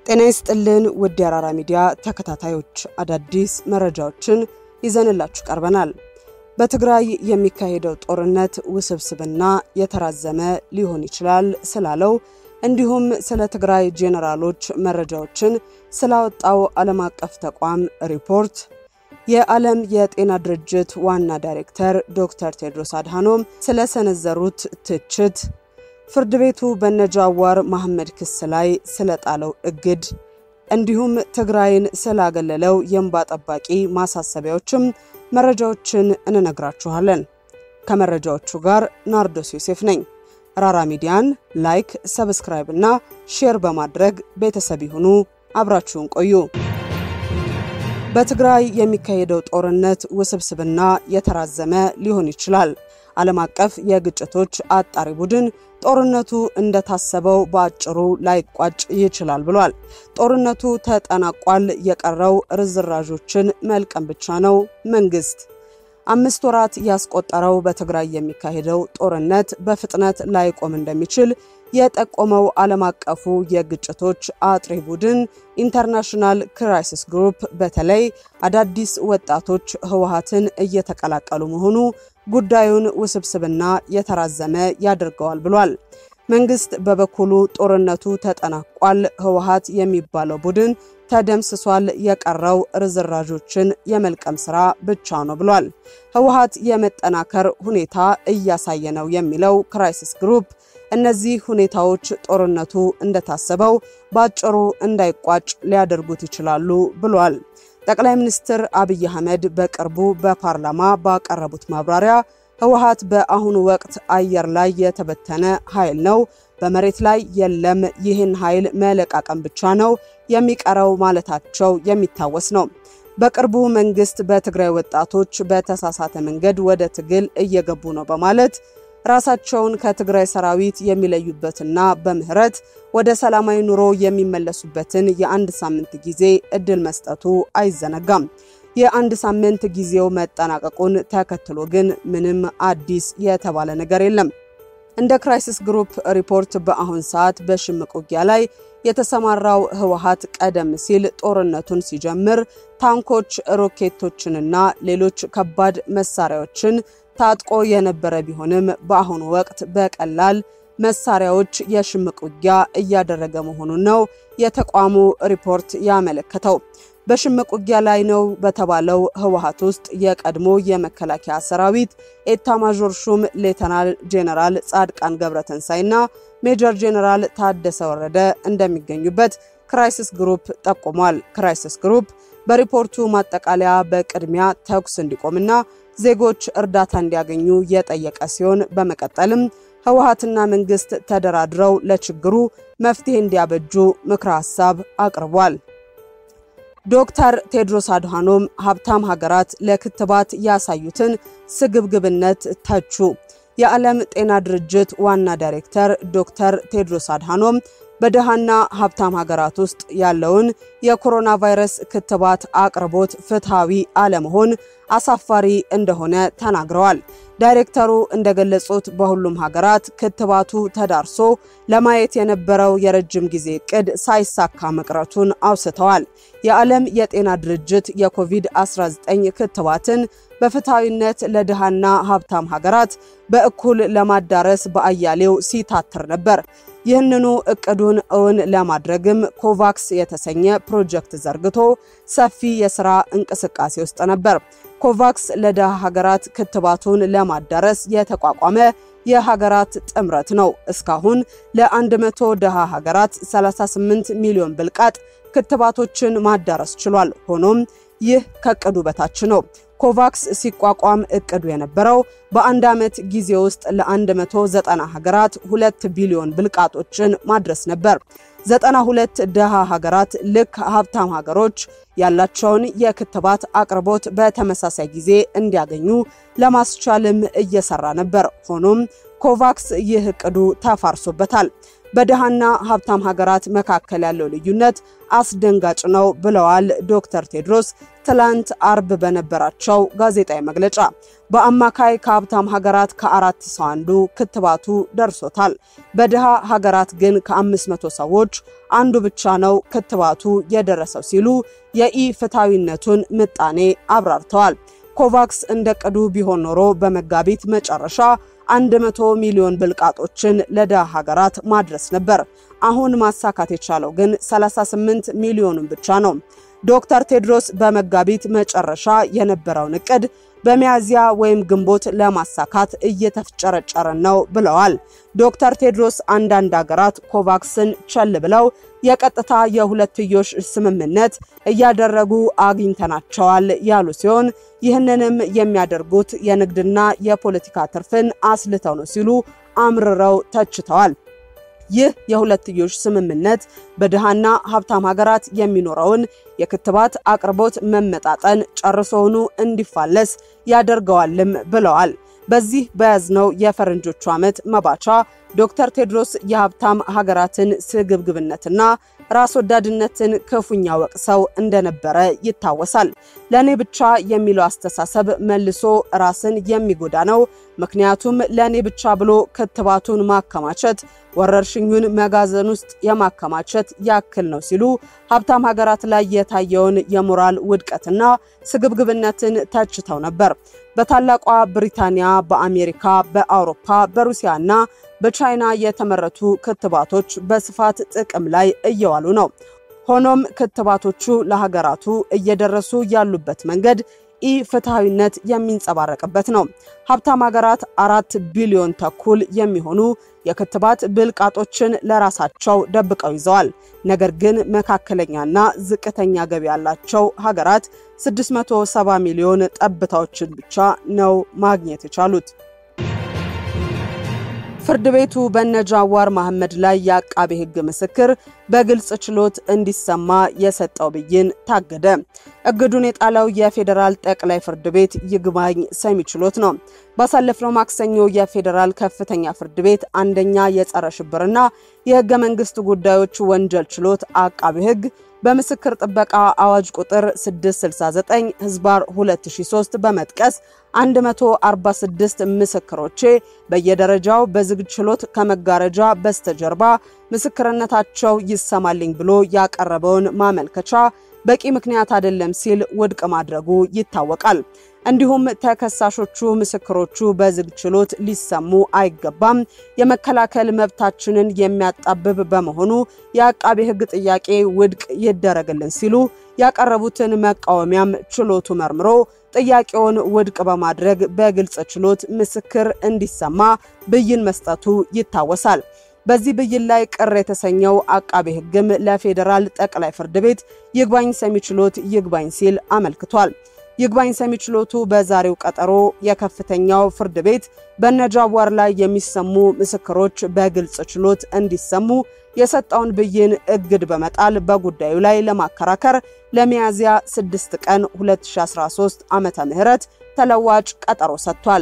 ጤና ይስጥልን ውድ የአራራ ሚዲያ ተከታታዮች፣ አዳዲስ መረጃዎችን ይዘንላችሁ ቀርበናል። በትግራይ የሚካሄደው ጦርነት ውስብስብና የተራዘመ ሊሆን ይችላል ስላለው እንዲሁም ስለ ትግራይ ጄኔራሎች መረጃዎችን ስላወጣው ዓለም አቀፍ ተቋም ሪፖርት የዓለም የጤና ድርጅት ዋና ዳይሬክተር ዶክተር ቴድሮስ አድሃኖም ስለሰነዘሩት ትችት ፍርድ ቤቱ በነጃዋር መሐመድ ክስ ላይ ስለጣለው እግድ እንዲሁም ትግራይን ስላገለለው የእንባ ጠባቂ ማሳሰቢያዎችም መረጃዎችን እንነግራችኋለን። ከመረጃዎቹ ጋር ናርዶስ ዮሴፍ ነኝ። ራራ ሚዲያን ላይክ፣ ሰብስክራይብ እና ሼር በማድረግ ቤተሰብ ይሁኑ። አብራችሁን ቆዩ። በትግራይ የሚካሄደው ጦርነት ውስብስብና የተራዘመ ሊሆን ይችላል። ዓለም አቀፍ የግጭቶች አጣሪ ቡድን ጦርነቱ እንደታሰበው በአጭሩ ላይቋጭ ይችላል ብሏል። ጦርነቱ ተጠናቋል፣ የቀረው ርዝራዦችን መልቀም ብቻ ነው። መንግስት አምስት ወራት ያስቆጠረው በትግራይ የሚካሄደው ጦርነት በፍጥነት ላይቆም እንደሚችል የጠቆመው ዓለም አቀፉ የግጭቶች አጥሪ ቡድን ኢንተርናሽናል ክራይሲስ ግሩፕ በተለይ አዳዲስ ወጣቶች ህወሓትን እየተቀላቀሉ መሆኑ ጉዳዩን ውስብስብና የተራዘመ ያደርገዋል ብሏል። መንግስት በበኩሉ ጦርነቱ ተጠናቋል፣ ህወሓት የሚባለው ቡድን ተደምስሷል፣ የቀረው ርዝራዦችን የመልቀም ስራ ብቻ ነው ብሏል። ህወሓት የመጠናከር ሁኔታ እያሳየ ነው የሚለው ክራይሲስ ግሩፕ እነዚህ ሁኔታዎች ጦርነቱ እንደታሰበው በአጭሩ እንዳይቋጭ ሊያደርጉት ይችላሉ ብሏል። ጠቅላይ ሚኒስትር አብይ አህመድ በቅርቡ በፓርላማ ባቀረቡት ማብራሪያ ህወሓት በአሁኑ ወቅት አየር ላይ የተበተነ ኃይል ነው፣ በመሬት ላይ የለም፣ ይህን ኃይል መለቃቀም ብቻ ነው የሚቀረው ማለታቸው የሚታወስ ነው። በቅርቡ መንግስት በትግራይ ወጣቶች በተሳሳተ መንገድ ወደ ትግል እየገቡ ነው በማለት ራሳቸውን ከትግራይ ሰራዊት የሚለዩበትና በምህረት ወደ ሰላማዊ ኑሮ የሚመለሱበትን የአንድ ሳምንት ጊዜ እድል መስጠቱ አይዘነጋም። የአንድ ሳምንት ጊዜው መጠናቀቁን ተከትሎ ግን ምንም አዲስ የተባለ ነገር የለም። እንደ ክራይሲስ ግሩፕ ሪፖርት በአሁን ሰዓት በሽምቅ ውጊያ ላይ የተሰማራው ህወሓት ቀደም ሲል ጦርነቱን ሲጀምር ታንኮች፣ ሮኬቶችንና ሌሎች ከባድ መሳሪያዎችን ታጥቆ የነበረ ቢሆንም በአሁኑ ወቅት በቀላል መሳሪያዎች የሽምቅ ውጊያ እያደረገ መሆኑን ነው የተቋሙ ሪፖርት ያመለከተው። በሽምቅ ውጊያ ላይ ነው በተባለው ህወሓት ውስጥ የቀድሞ የመከላከያ ሰራዊት ኤታማዦር ሹም ሌተናል ጄኔራል ጻድቃን ገብረተንሳይና ሜጀር ጄኔራል ታደሰ ወረደ እንደሚገኙበት ክራይሲስ ግሩፕ ጠቁሟል። ክራይሲስ ግሩፕ በሪፖርቱ ማጠቃለያ በቅድሚያ ተኩስ እንዲቆምና ዜጎች እርዳታ እንዲያገኙ የጠየቀ ሲሆን በመቀጠልም ህወሓትና መንግስት ተደራድረው ለችግሩ መፍትሄ እንዲያበጁ ምክረ ሀሳብ አቅርቧል። ዶክተር ቴድሮስ አድሃኖም ሀብታም ሀገራት ለክትባት ያሳዩትን ስግብግብነት ተቹ። የዓለም ጤና ድርጅት ዋና ዳይሬክተር ዶክተር ቴድሮስ አድሃኖም በድሃና ሀብታም ሀገራት ውስጥ ያለውን የኮሮና ቫይረስ ክትባት አቅርቦት ፍትሐዊ አለመሆን አሳፋሪ እንደሆነ ተናግረዋል። ዳይሬክተሩ እንደገለጹት በሁሉም ሀገራት ክትባቱ ተዳርሶ ለማየት የነበረው የረጅም ጊዜ እቅድ ሳይሳካ መቅረቱን አውስተዋል። የዓለም የጤና ድርጅት የኮቪድ-19 ክትባትን በፍትሐዊነት ለድሃና ሀብታም ሀገራት በእኩል ለማዳረስ በአያሌው ሲታትር ነበር። ይህንኑ እቅዱን እውን ለማድረግም ኮቫክስ የተሰኘ ፕሮጀክት ዘርግቶ ሰፊ የሥራ እንቅስቃሴ ውስጥ ነበር። ኮቫክስ ለድሃ ሀገራት ክትባቱን ለማዳረስ የተቋቋመ የሀገራት ጥምረት ነው። እስካሁን ለ100 ድሃ ሀገራት 38 ሚሊዮን ብልቃጥ ክትባቶችን ማዳረስ ችሏል። ሆኖም ይህ ከእቅዱ በታች ነው። ኮቫክስ ሲቋቋም እቅዱ የነበረው በአንድ ዓመት ጊዜ ውስጥ ለ190 ሀገራት 2 ቢሊዮን ብልቃጦችን ማድረስ ነበር። 92 ድሃ ሀገራት ልክ ሀብታም ሀገሮች ያላቸውን የክትባት አቅርቦት በተመሳሳይ ጊዜ እንዲያገኙ ለማስቻልም እየሰራ ነበር። ሆኖም ኮቫክስ ይህ እቅዱ ተፋርሶበታል። በድሃና ሀብታም ሀገራት መካከል ያለው ልዩነት አስደንጋጭ ነው ብለዋል ዶክተር ቴድሮስ ትላንት አርብ በነበራቸው ጋዜጣዊ መግለጫ። በአማካይ ከሀብታም ሀገራት ከአራት ሰው አንዱ ክትባቱ ደርሶታል። በድሃ ሀገራት ግን ከ500 ሰዎች አንዱ ብቻ ነው ክትባቱ የደረሰው ሲሉ የኢ ፍትሐዊነቱን ምጣኔ አብራርተዋል። ኮቫክስ እንደ ቅዱ ቢሆን ኖሮ በመጋቢት መጨረሻ 100 ሚሊዮን ብልቃጦችን ለድሃ ሀገራት ማድረስ ነበር። አሁን ማሳካት የቻለው ግን 38 ሚሊዮኑን ብቻ ነው። ዶክተር ቴድሮስ በመጋቢት መጨረሻ የነበረውን እቅድ በሚያዝያ ወይም ግንቦት ለማሳካት እየተፍጨረጨረን ነው ብለዋል። ዶክተር ቴድሮስ አንዳንድ ሀገራት ኮቫክስን ቸል ብለው የቀጥታ የሁለትዮሽ ስምምነት እያደረጉ አግኝተናቸዋል ያሉ ሲሆን ይህንንም የሚያደርጉት የንግድና የፖለቲካ ትርፍን አስልተው ነው ሲሉ አምርረው ተችተዋል። ይህ የሁለትዮሽ ስምምነት በድሃና ሀብታም ሀገራት የሚኖረውን የክትባት አቅርቦት መመጣጠን ጨርሶውኑ እንዲፋለስ ያደርገዋልም ብለዋል። በዚህ በያዝነው የፈረንጆቹ ዓመት መባቻ ዶክተር ቴድሮስ የሀብታም ሀገራትን ስግብግብነትና ራስ ወዳድነትን ክፉኛ ወቅሰው እንደነበረ ይታወሳል። ለእኔ ብቻ የሚለው አስተሳሰብ መልሶ ራስን የሚጎዳ ነው። ምክንያቱም ለእኔ ብቻ ብሎ ክትባቱን ማከማቸት ወረርሽኙን መጋዘን ውስጥ የማከማቸት ያክል ነው ሲሉ ሀብታም ሀገራት ላይ የታየውን የሞራል ውድቀትና ስግብግብነትን ተችተው ነበር። በታላቋ ብሪታንያ፣ በአሜሪካ፣ በአውሮፓ፣ በሩሲያና በቻይና የተመረቱ ክትባቶች በስፋት ጥቅም ላይ እየዋሉ ነው። ሆኖም ክትባቶቹ ለሀገራቱ እየደረሱ ያሉበት መንገድ ኢ ፍትሐዊነት የሚንጸባረቅበት ነው። ሀብታም ሀገራት አራት ቢሊዮን ተኩል የሚሆኑ የክትባት ብልቃጦችን ለራሳቸው ደብቀው ይዘዋል። ነገር ግን መካከለኛና ዝቅተኛ ገቢ ያላቸው ሀገራት 670 ሚሊዮን ጠብታዎችን ብቻ ነው ማግኘት የቻሉት። ፍርድ ቤቱ በነ ጃዋር መሐመድ ላይ የአቃቤ ሕግ ምስክር በግልጽ ችሎት እንዲሰማ የሰጠው ብይን ታገደ። እግዱን የጣለው የፌዴራል ጠቅላይ ፍርድ ቤት ይግባኝ ሰሚ ችሎት ነው። ባሳለፍነው ማክሰኞ የፌዴራል ከፍተኛ ፍርድ ቤት አንደኛ የጸረ ሽብርና የህገ መንግስት ጉዳዮች ወንጀል ችሎት አቃቤ ሕግ በምስክር ጥበቃ አዋጅ ቁጥር 669 ህዝባር 2003 በመጥቀስ 146 ምስክሮቼ በየደረጃው በዝግ ችሎት ከመጋረጃ በስተጀርባ ምስክርነታቸው ይሰማልኝ ብሎ ያቀረበውን ማመልከቻ በቂ ምክንያት አይደለም ሲል ውድቅ ማድረጉ ይታወቃል። እንዲሁም ተከሳሾቹ ምስክሮቹ በዝግ ችሎት ሊሰሙ አይገባም፣ የመከላከል መብታችንን የሚያጣብብ በመሆኑ የአቃቤ ሕግ ጥያቄ ውድቅ ይደረግልን ሲሉ ያቀረቡትን መቃወሚያም ችሎቱ መርምሮ ጥያቄውን ውድቅ በማድረግ በግልጽ ችሎት ምስክር እንዲሰማ ብይን መስጠቱ ይታወሳል። በዚህ ብይን ላይ ቅር የተሰኘው አቃቤ ሕግም ለፌዴራል ጠቅላይ ፍርድ ቤት ይግባኝ ሰሚ ችሎት ይግባኝ ሲል አመልክቷል። ይግባኝ ሰሚ ችሎቱ በዛሬው ቀጠሮ የከፍተኛው ፍርድ ቤት በነጃዋር ላይ የሚሰሙ ምስክሮች በግልጽ ችሎት እንዲሰሙ የሰጠውን ብይን እግድ በመጣል በጉዳዩ ላይ ለማከራከር ለሚያዝያ 6 ቀን 2013 ዓመተ ምህረት ተለዋጭ ቀጠሮ ሰጥቷል።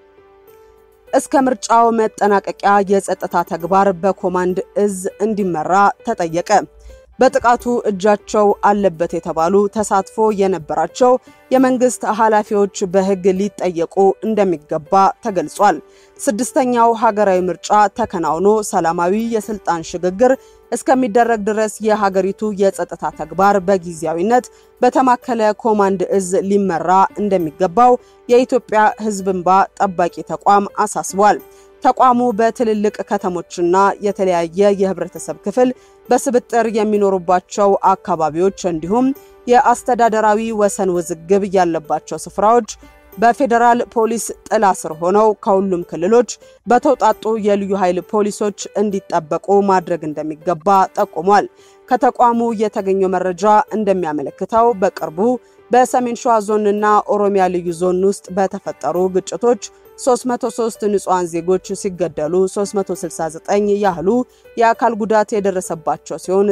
እስከ ምርጫው መጠናቀቂያ የጸጥታ ተግባር በኮማንድ እዝ እንዲመራ ተጠየቀ። በጥቃቱ እጃቸው አለበት የተባሉ ተሳትፎ የነበራቸው የመንግስት ኃላፊዎች በሕግ ሊጠየቁ እንደሚገባ ተገልጿል። ስድስተኛው ሀገራዊ ምርጫ ተከናውኖ ሰላማዊ የስልጣን ሽግግር እስከሚደረግ ድረስ የሀገሪቱ የጸጥታ ተግባር በጊዜያዊነት በተማከለ ኮማንድ እዝ ሊመራ እንደሚገባው የኢትዮጵያ ሕዝብ እንባ ጠባቂ ተቋም አሳስቧል። ተቋሙ በትልልቅ ከተሞችና የተለያየ የህብረተሰብ ክፍል በስብጥር የሚኖሩባቸው አካባቢዎች እንዲሁም የአስተዳደራዊ ወሰን ውዝግብ ያለባቸው ስፍራዎች በፌዴራል ፖሊስ ጥላ ስር ሆነው ከሁሉም ክልሎች በተውጣጡ የልዩ ኃይል ፖሊሶች እንዲጠበቁ ማድረግ እንደሚገባ ጠቁሟል። ከተቋሙ የተገኘው መረጃ እንደሚያመለክተው በቅርቡ በሰሜን ሸዋ ዞንና ኦሮሚያ ልዩ ዞን ውስጥ በተፈጠሩ ግጭቶች 303 ንጹሃን ዜጎች ሲገደሉ 369 ያህሉ የአካል ጉዳት የደረሰባቸው ሲሆን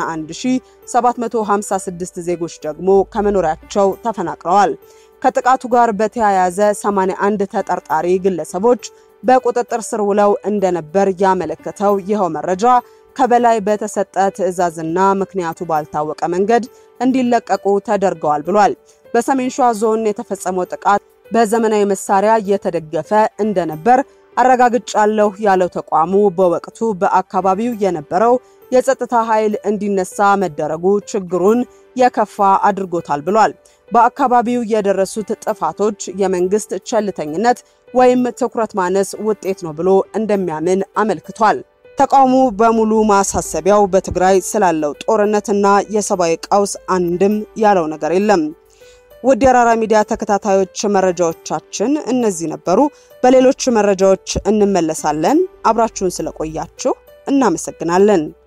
91756 ዜጎች ደግሞ ከመኖሪያቸው ተፈናቅለዋል። ከጥቃቱ ጋር በተያያዘ 81 ተጠርጣሪ ግለሰቦች በቁጥጥር ስር ውለው እንደነበር ያመለከተው ይኸው መረጃ ከበላይ በተሰጠ ትዕዛዝና ምክንያቱ ባልታወቀ መንገድ እንዲለቀቁ ተደርገዋል ብሏል። በሰሜን ሸዋ ዞን የተፈጸመው ጥቃት በዘመናዊ መሳሪያ የተደገፈ እንደነበር አረጋግጫለሁ ያለው ተቋሙ በወቅቱ በአካባቢው የነበረው የጸጥታ ኃይል እንዲነሳ መደረጉ ችግሩን የከፋ አድርጎታል ብሏል። በአካባቢው የደረሱት ጥፋቶች የመንግስት ቸልተኝነት ወይም ትኩረት ማነስ ውጤት ነው ብሎ እንደሚያምን አመልክቷል። ተቋሙ በሙሉ ማሳሰቢያው በትግራይ ስላለው ጦርነትና የሰብአዊ ቀውስ አንድም ያለው ነገር የለም። ውድ የአራራ ሚዲያ ተከታታዮች መረጃዎቻችን እነዚህ ነበሩ። በሌሎች መረጃዎች እንመለሳለን። አብራችሁን ስለቆያችሁ እናመሰግናለን።